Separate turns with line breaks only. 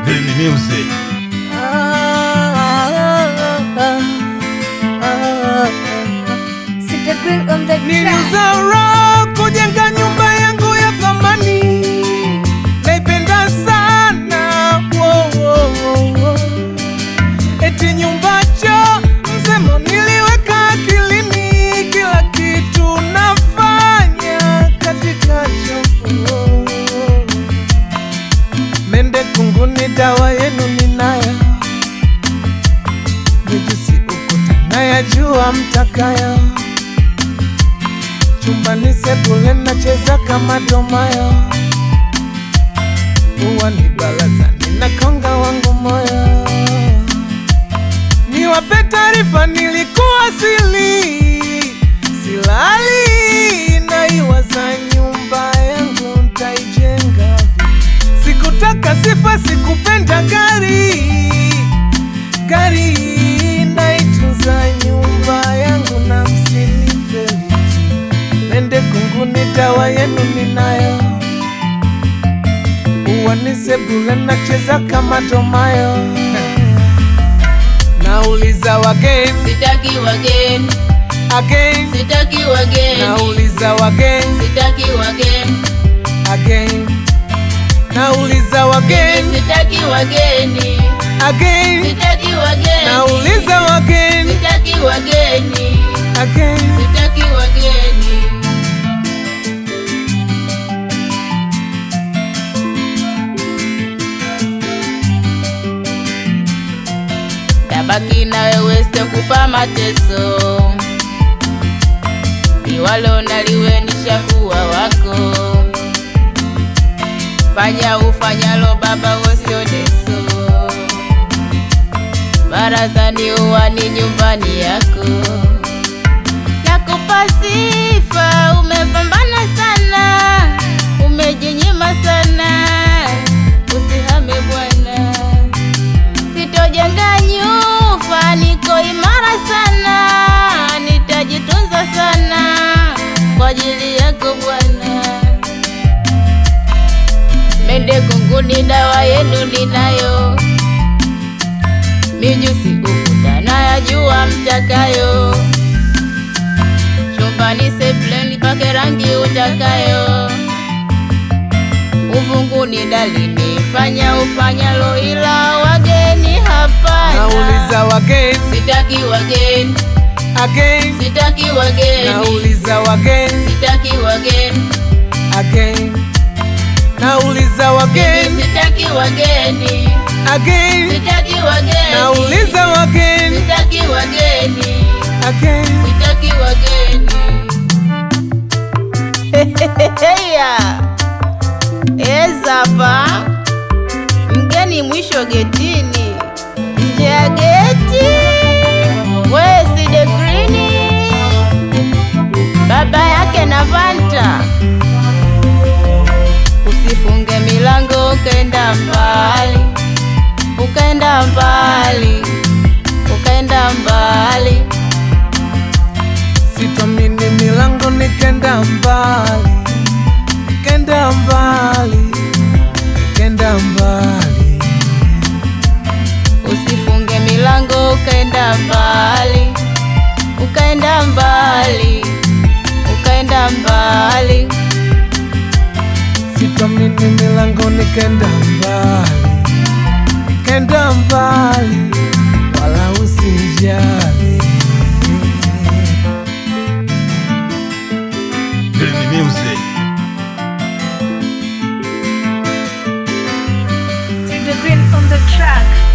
Green Music.
Sita Green on the track.
Nilizarau kujenga nyumba yangu ya thamani, naipenda sana wo, wo, wo, wo. Eti nyumbacho msemo niliweka akilini, kila kitu nafanya katika chombo mende kunguni, dawa yenu ninayo, mijusi ukuta nayajua mtakayo chumbani sebule nacheza kama domayo, huwa ni barazani na konga wangu moyo. Niwape taarifa, nilikuwa sili silali, naiwaza nyumba yangu ntaijenga vipi. Sikutaka sifa, sikupenda gari gari, naitunza nyumba yangu na msinipe Mende kunguni, dawa yenu ninayo, uwani sebule nacheza kama domayo. Nauliza wageni
Sitaki wageni,
again,
sitaki wageni,
nauliza wageni
sitaki wageni,
again, nauliza wageni
sitaki wageni,
again,
sitaki wageni,
nauliza wageni
sitaki wageni,
again.
sitaki wageni. Tabaki na wewe sitakupa mateso, liwalo na liwe nishakuwa wako. Fanya ufanyalo baba, wosio deso. Barazani uwani nyumbani yako, nakupa sifa, umepambana sana, umejinyima sana, usihame bwana sitojenga nyufa, niko imara sana, nitajitunza sana kwa ajili yako Bwana. Mende kunguni, dawa yenu ninayo, mijusi ukuta nayajua mtakayo, chumbani sebleni pake rangi utakayo uvunguni dalini, fanya ufanyalo, ila wageni hapana.
Nauliza wageni
Sitaki wageni,
again,
sitaki wageni,
nauliza wageni
sitaki wageni,
again, nauliza wageni
sitaki wageni,
again,
sitaki wageni,
nauliza wageni
sitaki wageni,
again.
sitaki wageni. Heya, ezapa mgeni mwisho getini, nje ya geti wesi de grini, baba yake na Vanta. Usifunge milango ukaenda mbali, ukaenda mbali, ukaenda mbali.
Sitomini milango nikenda mbali, nikenda mbali, nikenda mbali.
Usifunge milango ukaenda mbali, ukaenda mbali, ukaenda mbali.
Sitomini milango nikenda mbali, nikenda mbali, wala usijali.
Green Music.
Sita Green on the track.